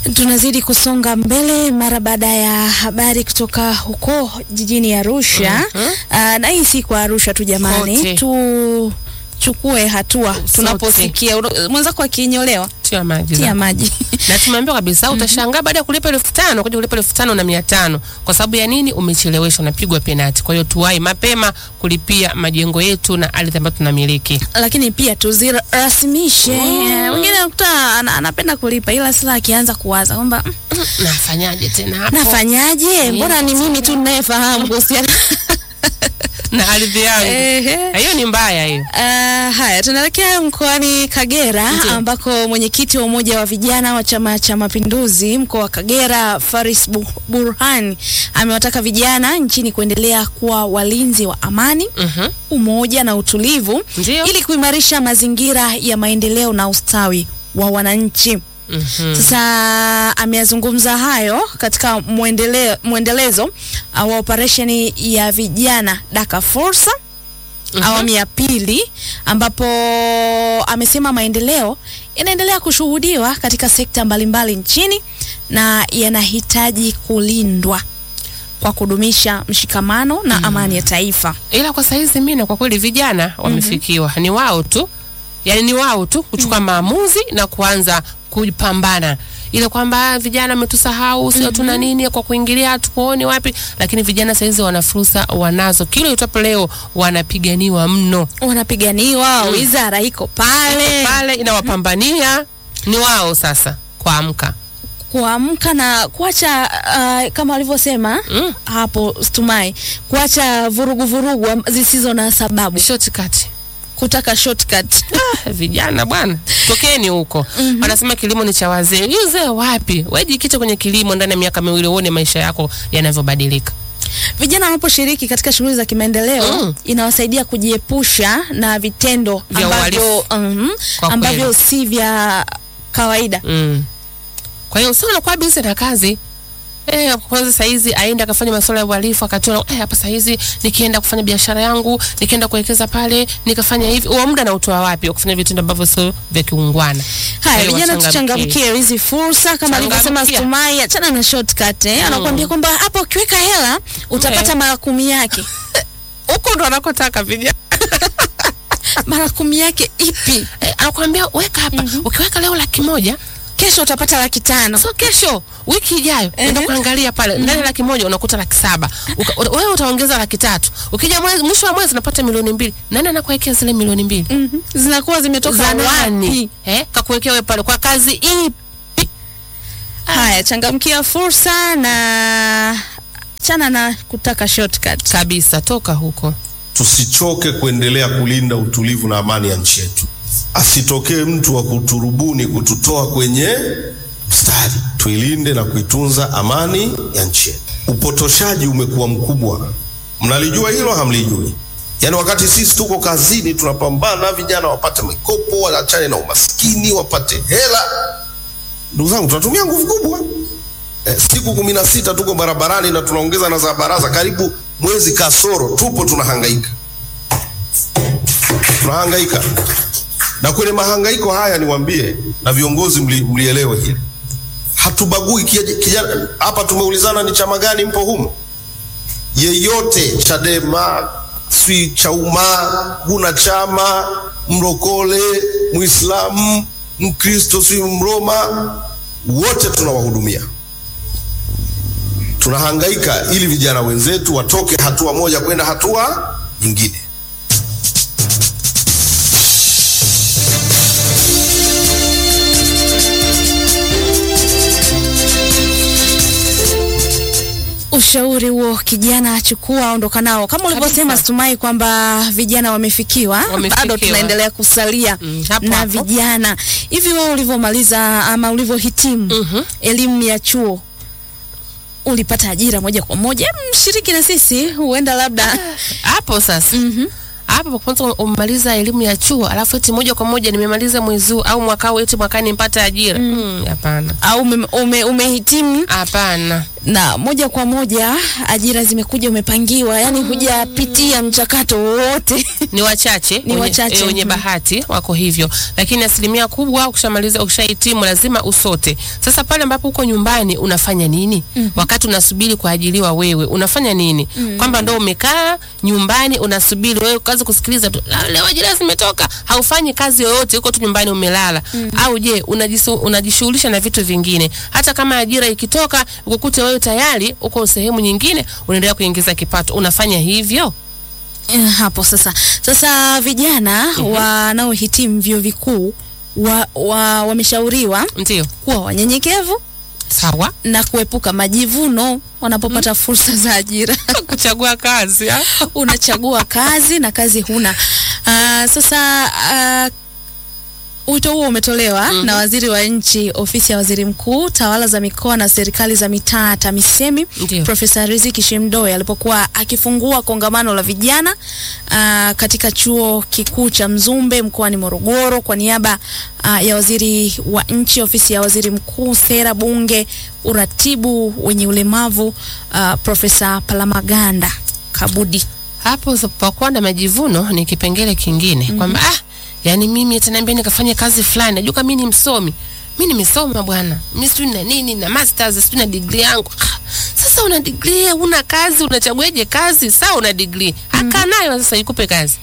Tunazidi kusonga mbele mara baada ya habari kutoka huko jijini Arusha. Ah, na hii si kwa Arusha tu jamani, Kote. tuchukue hatua tunaposikia Una- mwenzako akinyolewa, tia maji tia zako. maji na tumeambiwa kabisa utashangaa baada ya kulipa elfu tano kuja kulipa elfu tano na mia tano kwa sababu ya nini? Umecheleweshwa, unapigwa penati. Kwa hiyo tuwai mapema kulipia majengo yetu na ardhi ambayo tunamiliki. lakini pia tuzirasimishe. Mm. Mwingine anakuta ana- anapenda kulipa, ila sasa akianza kuwaza kwamba "Mm, Nafanyaje tena hapo nafanyaje, mbona ni mimi tu ninayefahamu kuhusiana na ardhi yangu? Ehe. Hiyo ni mbaya hiyo. Uh, haya tunaelekea mkoani Kagera Ndiyo. ambako mwenyekiti wa umoja wa vijana wa Chama cha Mapinduzi mkoa wa Kagera Faris Bu- Burhan amewataka vijana nchini kuendelea kuwa walinzi wa amani, Mhm. umoja na utulivu Ndiyo. ili kuimarisha mazingira ya maendeleo na ustawi wa wananchi. Mhm. Sasa ameyazungumza hayo katika muendele, mwendelezo uh, wa operesheni ya vijana Daka Fursa awamu ya pili ambapo amesema maendeleo yanaendelea kushuhudiwa katika sekta mbalimbali nchini na yanahitaji kulindwa kwa kudumisha mshikamano na amani ya taifa. ila kwa saizi mina kwa kweli vijana wamefikiwa, ni wao tu, yani ni wao tu kuchukua maamuzi na kuanza kupambana ile kwamba vijana wametusahau, sio tuna nini kwa kuingilia, hatukuoni wapi, lakini vijana saizi wana fursa, wanazo kile itapo leo wanapiganiwa mno Wanapiganiwa, wizara iko pale pale, inawapambania ni wao sasa kuamka. kuamka na kuacha uh, kama walivyosema Mm. hapo Stumai, kuacha vurugu vurugu am- zisizo na sababu, Shortcut. kutaka shortcut. Ah, vijana bwana, tokeni huko. Wanasema kilimo ni cha wazee. Hii Uzee wapi? Wewe jikite kwenye kilimo ndani ya miaka miwili uone maisha yako yanavyobadilika. Vijana wanaposhiriki katika shughuli za kimaendeleo Mm. inawasaidia kujiepusha na vitendo Vya ambavyo, uhalifu. mhm, Kwa ambavyo kweli. si vya kawaida. Mm. Kwa hiyo sio unakuwa busy na kazi. Eh, kwanza saizi aende akafanya masuala ya uhalifu akatoa eh, hapa saizi nikienda kufanya biashara yangu, nikienda kuwekeza pale, nikafanya hivi. Huo muda nautoa wapi wa kufanya vitendo ambavyo sio vya kiungwana? Kwa Haya, hiyo vijana wachangamkie. tuchangamkie hizi fursa kama alivyosema Changamkia. Stumai, achana na shortcut eh. Anakuambia kwamba hapa ukiweka hela utapata Eh. mara kumi yake. Huko ndo anakotaka vijana. mara kumi yake ipi? Eh, anakuambia weka hapa. Ukiweka leo laki moja Kesho utapata laki tano. so kesho wiki ijayo Ehe. enda kuangalia pale ndani ya laki moja unakuta laki saba Uka- uta- wewe utaongeza laki tatu ukija mwezi, mwisho wa mwezi unapata milioni mbili nani anakuwekea zile milioni mbili Mhm. Zinakuwa zimetoka za wapi? nani eh, kakuwekea wewe pale kwa kazi ipi Haya, changamkia fursa na chana na kutaka shortcut. kabisa toka huko tusichoke kuendelea kulinda utulivu na amani ya nchi yetu. Asitokee mtu wa kuturubuni kututoa kwenye mstari. Tuilinde na kuitunza amani ya nchi yetu. Upotoshaji umekuwa mkubwa, mnalijua hilo? Hamlijui? Yaani wakati sisi tuko kazini tunapambana, vijana wapate mikopo, waachane na umaskini, wapate hela. Ndugu zangu, tunatumia nguvu kubwa eh, siku kumi na sita tuko barabarani na tunaongeza na za baraza, karibu mwezi kasoro, tupo tunahangaika, tunahangaika. Na kwenye mahangaiko haya niwaambie, na viongozi mli, mlielewe hili, hatubagui kija- kijana. Hapa tumeulizana ni chama gani mpo humo, yeyote, Chadema, si Chauma, huna chama, mrokole, Muislamu, Mkristo, si Mroma, wote tunawahudumia tunahangaika ili vijana wenzetu watoke hatua moja kwenda hatua nyingine. Ushauri huo kijana achukua, ondoka nao, kama ulivyosema Kabisa. Stumai kwamba vijana wamefikiwa, Wamefikiwa. bado tunaendelea kusalia Mm, hapo na hapo. vijana. Hivi wewe ulivyomaliza ama ulivyohitimu Mhm. elimu ya chuo ulipata ajira moja kwa moja? Em, Mshiriki na sisi, huenda labda hapo sasa hapo kwanza umemaliza elimu ya chuo alafu eti moja kwa moja nimemaliza mwezi huu au mwaka huu eti mwakani nipate ajira Mm, hapana au ume, ume, umehitimu hapana na moja kwa moja ajira zimekuja umepangiwa, yani hujapitia mchakato wowote. ni wachache Ni wenye- wachache, eh, wenye mhm. bahati wako hivyo, lakini asilimia kubwa ukishamaliza, ukishahitimu lazima usote. Sasa pale ambapo uko nyumbani unafanya nini? Wakati unasubiri kuajiliwa wewe unafanya nini? Kwamba ndo umekaa nyumbani unasubiri wewe kazi kusikiliza tu, "Ah, leo ajira zimetoka, haufanyi kazi yoyote, uko tu nyumbani umelala. Au je, unajisu- unajishughulisha na vitu vingine? Hata kama ajira ikitoka ukukute wewe tayari uko sehemu nyingine, unaendelea kuingiza kipato, unafanya hivyo? Eh, hapo sasa sasa vijana wanaohitimu vyuo vikuu wa, wa, wameshauriwa Ndio, kuwa wanyenyekevu sawa. na kuepuka majivuno wanapopata fursa za ajira. kuchagua kazi ah? Unachagua kazi na kazi huna. Ah, sasa ah, wito huo umetolewa na waziri wa nchi ofisi ya waziri mkuu tawala za mikoa na serikali za mitaa TAMISEMI Ndio. Profesa Riziki Shemdoe alipokuwa akifungua kongamano la vijana ah, katika chuo kikuu cha Mzumbe mkoani Morogoro kwa niaba ah, ya waziri wa nchi ofisi ya waziri mkuu sera bunge uratibu wenye ulemavu ah, Profesa Palamaganda Kabudi. hapo pakuwa na majivuno ni kipengele kingine kwamba ah, yani mimi ataniambia nikafanya kazi fulani najua kama mimi ni msomi mi nimesoma bwana mi sijui na nini na masters sijui na degree yangu ah, sasa una degree una kazi unachaguaje kazi saa una degree haka nayo sasa ikupe kazi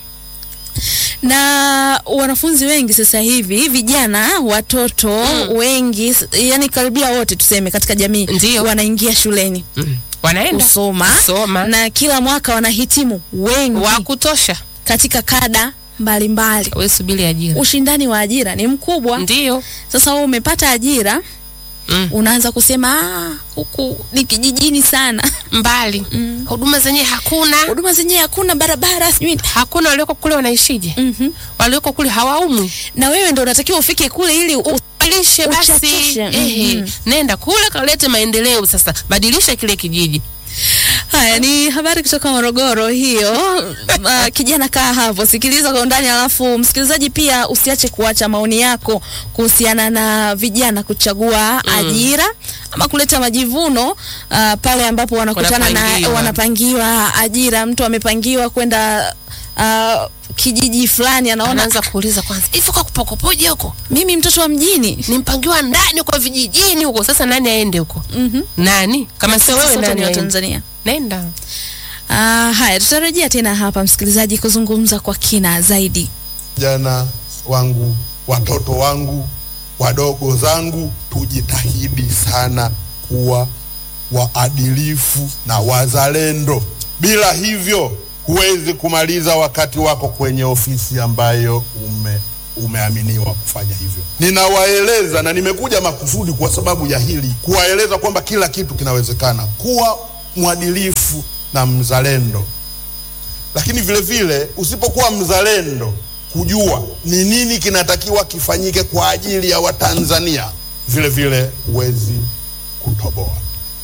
na wanafunzi wengi sasa hivi vijana watoto wengi s- yani karibia wote tuseme katika jamii Ndio. wanaingia shuleni mm. wanaenda kusoma kusoma na kila mwaka wanahitimu wengi wa kutosha katika kada mbalimbali we subiri ajira ushindani wa ajira ni mkubwa ndio sasa wewe umepata ajira mm. unaanza kusema "Ah, huku ni kijijini sana mbali huduma zenyewe hakuna huduma zenyewe hakuna barabara sijui hakuna walioko kule wanaishije Mhm. walioko kule hawaumwi na wewe ndo unatakiwa ufike kule ili u- badilishe basi Uchachushe, ehe, mhm. nenda kule kalete maendeleo sasa badilisha kile kijiji Haya ni habari kutoka Morogoro hiyo. Uh, kijana kaa hapo, sikiliza kwa undani, alafu msikilizaji pia usiache kuacha maoni yako kuhusiana na vijana kuchagua ajira ama kuleta majivuno uh, pale ambapo wanakutana na Wanapangiwa. wanapangiwa ajira. Mtu amepangiwa kwenda uh, kijiji fulani, anaona anaanza kuuliza kwanza hivi kwa kupokopoje huko mimi mtoto wa mjini nimpangiwa ndani kwa vijijini huko sasa nani aende huko Mhm. nani kama sio wewe Sisi sote nani ni wa aende Tanzania. nenda Ah, haya tutarejea tena hapa msikilizaji kuzungumza kwa kina zaidi. vijana wangu, watoto wangu, wadogo zangu, tujitahidi sana kuwa waadilifu na wazalendo. Bila hivyo huwezi kumaliza wakati wako kwenye ofisi ambayo ume umeaminiwa kufanya hivyo. Ninawaeleza na nimekuja makusudi kwa sababu ya hili, kuwaeleza kwamba kila kitu kinawezekana. Kuwa mwadilifu na mzalendo lakini vile vile usipokuwa mzalendo kujua ni nini kinatakiwa kifanyike kwa ajili ya Watanzania, vile vile huwezi kutoboa.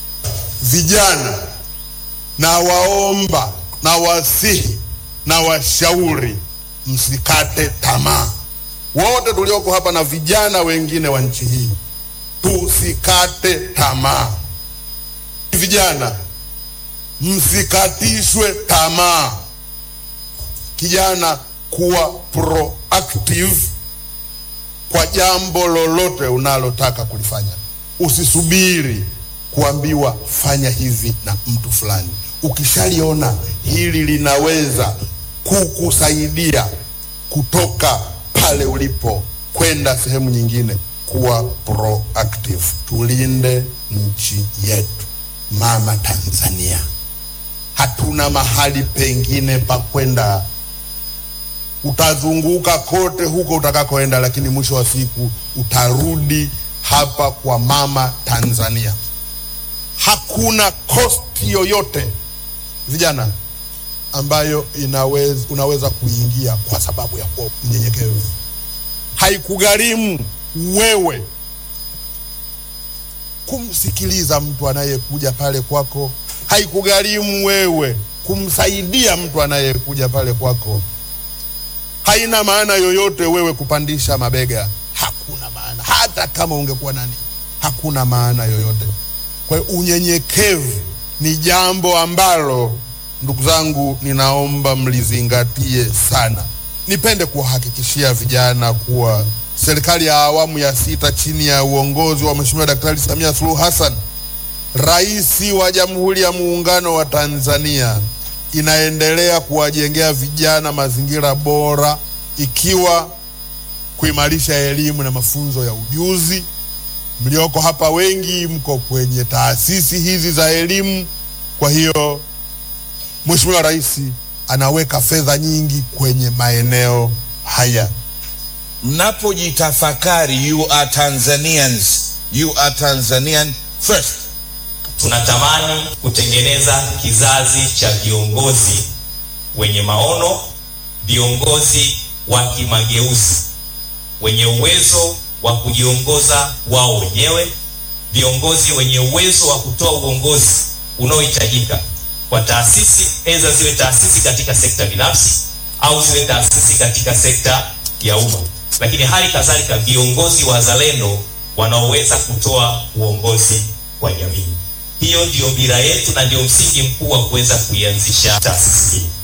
Vijana na waomba na wasihi na washauri, msikate tamaa. Wote tulioko hapa na vijana wengine wa nchi hii, tusikate tamaa. Vijana msikatishwe tamaa. Kijana, kuwa proactive kwa jambo lolote unalotaka kulifanya. Usisubiri kuambiwa fanya hivi na mtu fulani. Ukishaliona hili linaweza kukusaidia kutoka pale ulipo kwenda sehemu nyingine, kuwa proactive. Tulinde nchi yetu, mama Tanzania. Hatuna mahali pengine pa kwenda. Utazunguka kote huko utakakoenda, lakini mwisho wa siku utarudi hapa kwa mama Tanzania. Hakuna kosti yoyote vijana, ambayo inaweza, unaweza kuingia kwa sababu ya kuwa mnyenyekevu. Haikugharimu wewe kumsikiliza mtu anayekuja pale kwako, haikugharimu wewe kumsaidia mtu anayekuja pale kwako. Haina maana yoyote wewe kupandisha mabega, hakuna maana. Hata kama ungekuwa nani, hakuna maana yoyote. Kwa hiyo unyenyekevu ni jambo ambalo ndugu zangu, ninaomba mlizingatie sana. Nipende kuwahakikishia vijana kuwa serikali ya awamu ya sita chini ya uongozi wa Mheshimiwa Daktari Samia Suluhu Hassan, Rais wa Jamhuri ya Muungano wa Tanzania, inaendelea kuwajengea vijana mazingira bora, ikiwa kuimarisha elimu na mafunzo ya ujuzi. Mlioko hapa wengi mko kwenye taasisi hizi za elimu, kwa hiyo Mheshimiwa Rais anaweka fedha nyingi kwenye maeneo haya. mnapojitafakari you are Tanzanians, you are Tanzanian first. Tunatamani kutengeneza kizazi cha viongozi wenye maono, viongozi wa kimageuzi, wenye uwezo wa kujiongoza wao wenyewe, viongozi wenye uwezo wa kutoa uongozi unaohitajika kwa taasisi, aidha ziwe taasisi katika sekta binafsi au ziwe taasisi katika sekta ya umma, lakini hali kadhalika viongozi wazalendo wanaoweza kutoa uongozi kwa jamii. Hiyo ndiyo dira yetu na ndio msingi mkuu wa kuweza kuianzisha taasisi hii.